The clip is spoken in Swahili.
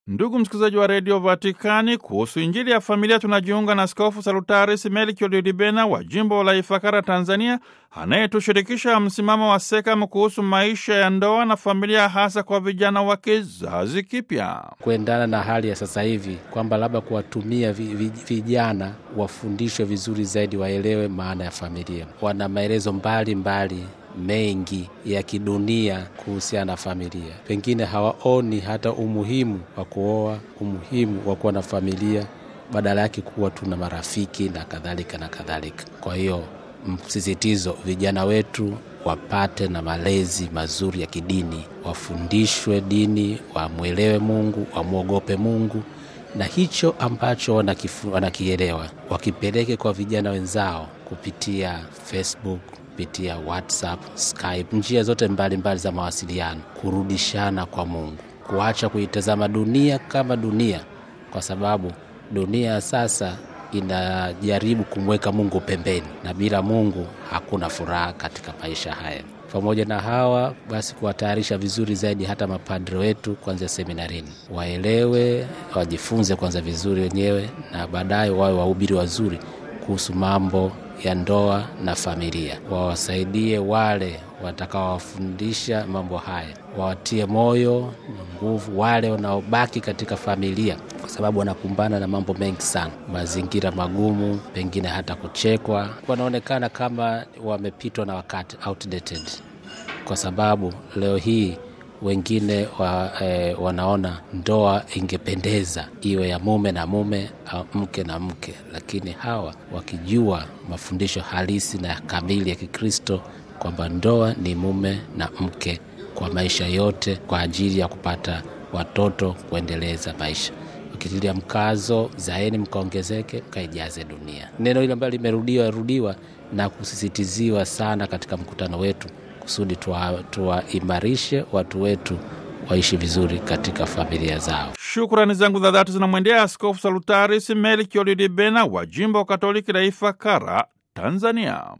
Ndugu msikilizaji wa redio Vatikani, kuhusu injili ya familia tunajiunga na Askofu Salutaris Melkio Didibena wa jimbo la Ifakara, Tanzania, anayetushirikisha msimamo wa SEKAM kuhusu maisha ya ndoa na familia, hasa kwa vijana wa kizazi kipya, kuendana na hali ya sasa hivi, kwamba labda kuwatumia vi, vi, vijana wafundishwe vizuri zaidi, waelewe maana ya familia. Wana maelezo mbalimbali mengi ya kidunia kuhusiana na familia, pengine hawaoni hata umuhimu wa kuoa, umuhimu wa kuwa na familia, badala yake kuwa tuna marafiki na kadhalika na kadhalika. Kwa hiyo msisitizo, vijana wetu wapate na malezi mazuri ya kidini, wafundishwe dini, wamwelewe Mungu, wamwogope Mungu na hicho ambacho wanakifu, wanakielewa wakipeleke kwa vijana wenzao kupitia Facebook kupitia WhatsApp, Skype, njia zote mbalimbali mbali za mawasiliano, kurudishana kwa Mungu, kuacha kuitazama dunia kama dunia, kwa sababu dunia sasa inajaribu kumweka Mungu pembeni, na bila Mungu hakuna furaha katika maisha haya. Pamoja na hawa basi, kuwatayarisha vizuri zaidi hata mapadre wetu kwanza seminarini, waelewe, wajifunze kwanza vizuri wenyewe, na baadaye wawe wahubiri wazuri kuhusu mambo ya ndoa na familia. Wawasaidie wale watakaowafundisha mambo haya, wawatie moyo na nguvu wale wanaobaki katika familia, kwa sababu wanakumbana na mambo mengi sana, mazingira magumu, pengine hata kuchekwa, wanaonekana kama wamepitwa na wakati, outdated, kwa sababu leo hii wengine wa, eh, wanaona ndoa ingependeza iwe ya mume na mume au mke na mke, lakini hawa wakijua mafundisho halisi na kamili ya Kikristo kwamba ndoa ni mume na mke kwa maisha yote, kwa ajili ya kupata watoto, kuendeleza maisha, ukitilia mkazo, zaeni mkaongezeke, mkaijaze dunia. Neno hili ambalo limerudiwa rudiwa na kusisitiziwa sana katika mkutano wetu kusudi tuwaimarishe tuwa watu wetu waishi vizuri katika familia zao. Shukrani zangu za dhati zinamwendea Askofu Salutaris Melkio Didibena wa jimbo Katoliki la Ifakara, Tanzania.